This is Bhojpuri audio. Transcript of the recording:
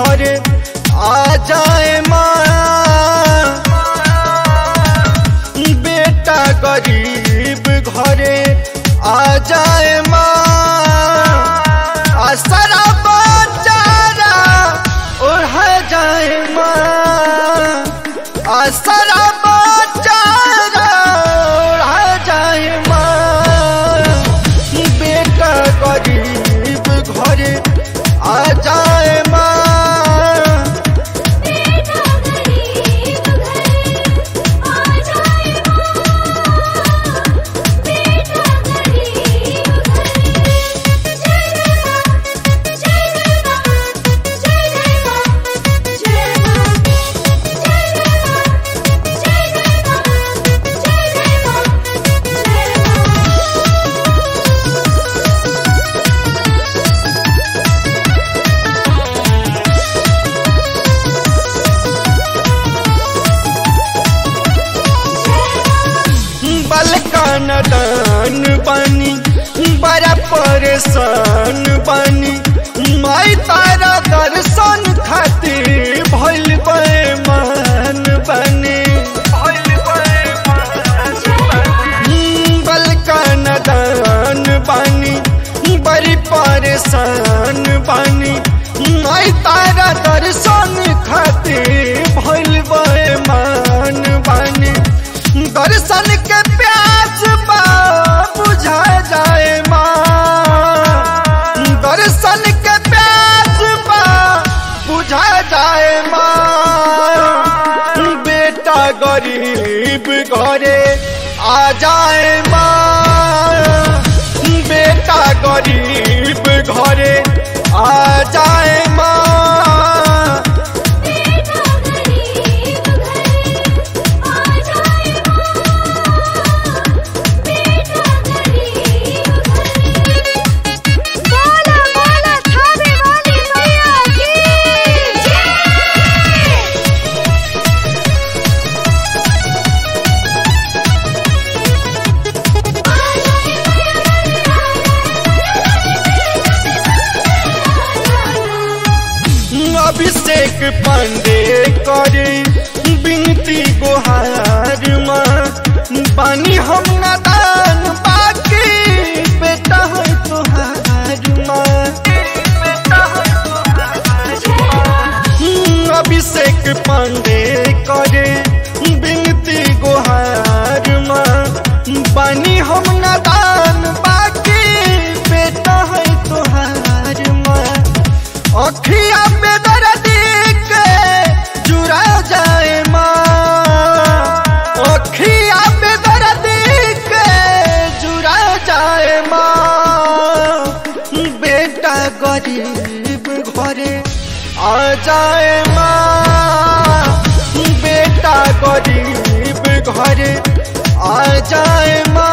घरे आ जाए माँ बेटा गरीब घरे आ जाए माँ असरा बचारा ओढ़ जाए माँ असरा बचारा ओढ़ जाए माँ बेटा गरीब घरे आ जाए माँ बेटा गरीब घर आ जाए माँ बेटा गरीब घर जय जय माँ जय जय माँ जय जय माँ जय जय माँ जय जय माँ जय जय माँ जय जय माँ बलकान दान बनी बड़ा परेशान बनी माई तारा दर्शन खातिर भइल बेमान बनी बलकान दान बनी बड़ी परेशान बनी माई तारा दर्शन खातिर भइल बेमान बनी दर्शन के प्यास बा बुझा जाए माँ दर्शन के प्यास बा बुझा जाए माँ बेटा गरीब घरे आ जाए माँ बेटा गरीब घरे आ जाए माँ बेटा गरीब घर आ जाए माँ बेटा गरीब घर बोला बोला थावे वाली मैया की जय अभिषेक पांडे करे बिनती गुहार माँ पानी हम नादान बाकी बेटा है तुहार माँ अभिषेक पांडे करे बिनती गुहार माँ पानी हम नादान बाकी बेटा है तुहार माँ अखिया पे दर्द के जुड़ा जाए माँ अखिया पे दर्द के जुड़ा जाए माँ बेटा गरीब घरे आ जाए माँ बेटा गरीब घरे आ जाए माँ